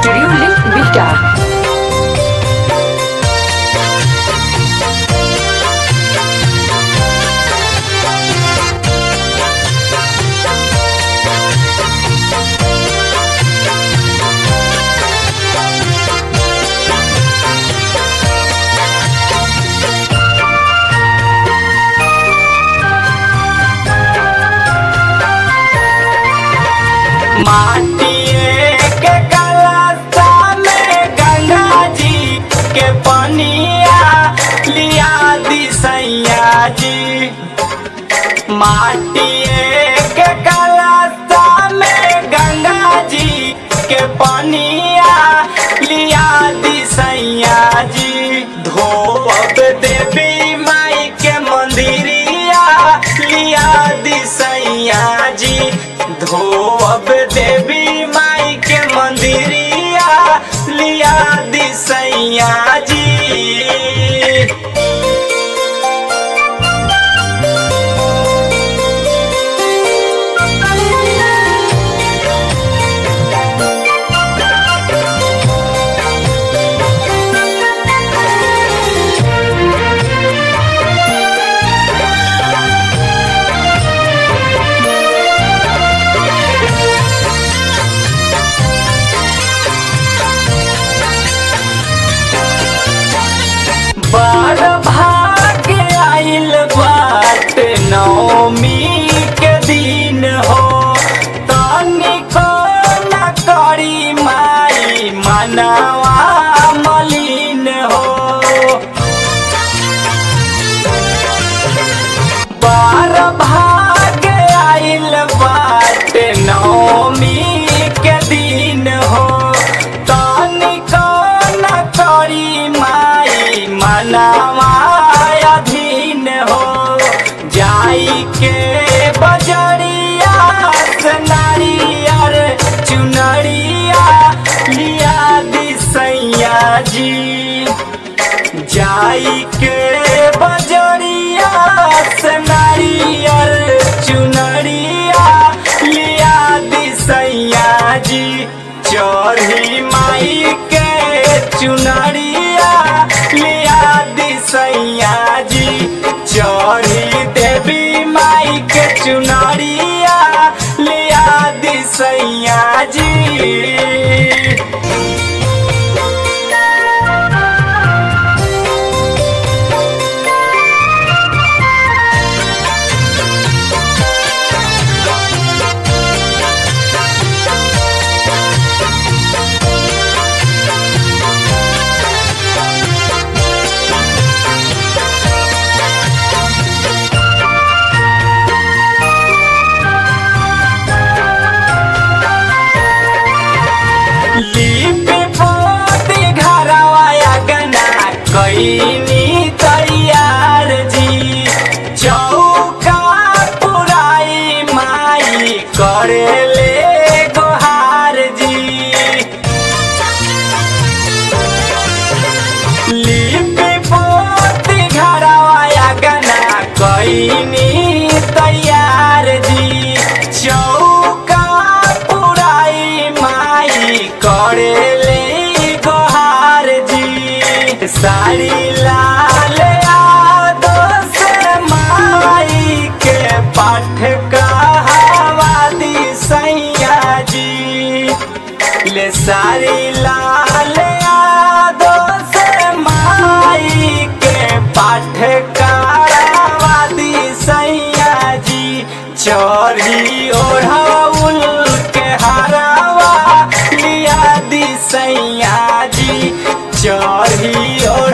Studio Link Bihta. माटिए के कलशा में गंगा जी के पनिया लिया दी सैया जी माटिए के कलशा में गंगा जी के पनिया लिया दी सैया जी धोब देवी माई के मंदिरिया लिया दी सैया जी धोब देवी माई के मंदिरिया लिया दी सैया जी बड़ भाग्य आइल बाट नवमी के दिन हो तनिको न करी माई मनवा मलिन हो बार भाग्य आइल बाट नवमी के दिन हो तनिको न करी माई मनवा अधीन हो जाई के बजरिया से नारियर चुनरिया लिया दी सैया जी जाई के बजरिया से नारियल चुनरिया लिया दी सैया जी चढ़ी माई के चुनरिया लिया दी सैया जी चढ़ी देवी माई के चुनरिया लिया दी सैया जी लिपि पोती घरवा अगना कैनी तैयार जी चौका पुराई माई करेले गोहार जी लिपि पोती घरवा अगना कैनी तैयार जी चौका पुराई माई करेले गोहार जी साड़ी लाल यादो से माई के पाठ कहावा दी सैया जी ले सारी लाल यादो से माई के पाठ करावा दी सैया जी चोरी ओढ़ाउल के हरावा लिया दी सैया जी चोरी